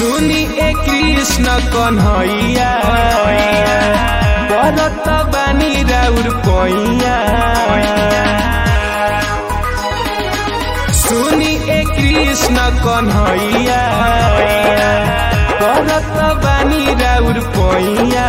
सुनी ए कृष्ण कन्हैया करत बानी राउर पैया सुनी ए कृष्ण कन्हैया करत बानी राउर पैया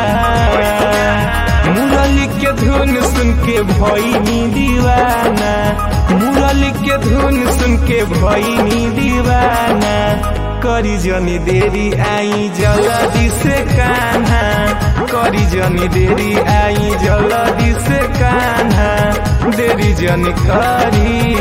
मुरली के धुन सुन के भैनी दीवाना मुरली के धुन सुन के भैनी दीवाना करी जनी देरी आई जल्दी से कान्हा करी जनी देरी आई जल्दी से कान्हा देरी जनी करी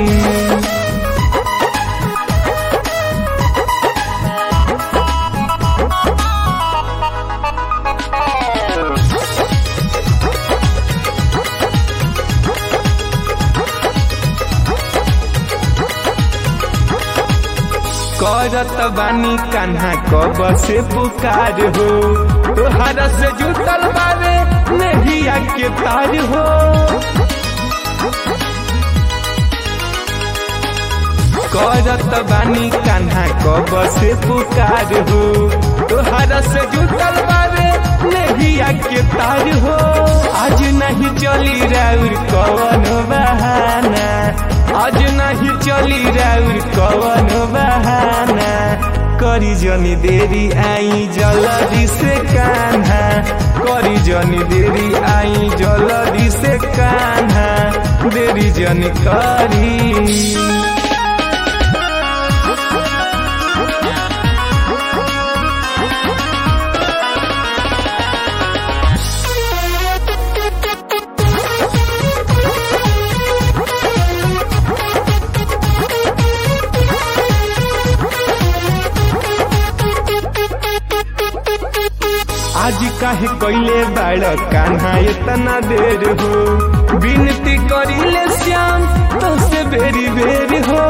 करत बानी कान्हा कब से पुकार हो तोहरा से जुटल बारे नहिया के तार हो करत बानी कान्हा कब से पुकार हो तोहरा से जुटल बारे नहिया के तार हो आज नहीं चली राउर कवन बहाना आज नहीं चली राउर कवन बहाना करी जनी देरी आई जल्दी से कान्हा करी जनी देरी आई जल्दी से कान्हा देरी जनी करी आज काहे कैले बाड़ कान्हा इतना देर हो विनती करिले श्याम तो से बेरी बेरी हो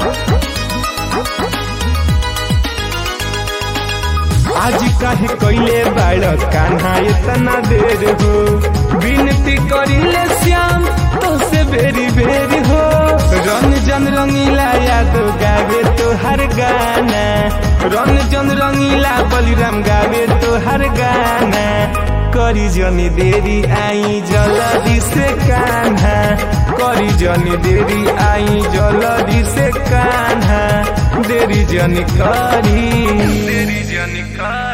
आज काहे कैले बाड़ कान्हा इतना देर हो विनती करिले श्याम तो से बेरी बेरी हो रंग जन रंगीला याद गावे तो हर गाना रंग जन रंगीला बलिराम गावे तो हर गाना करी जनी देरी आई जल्दी से कान्हा करी जनी देरी आई जल्दी से कान्हा देरी जनी करी देरी जनी करी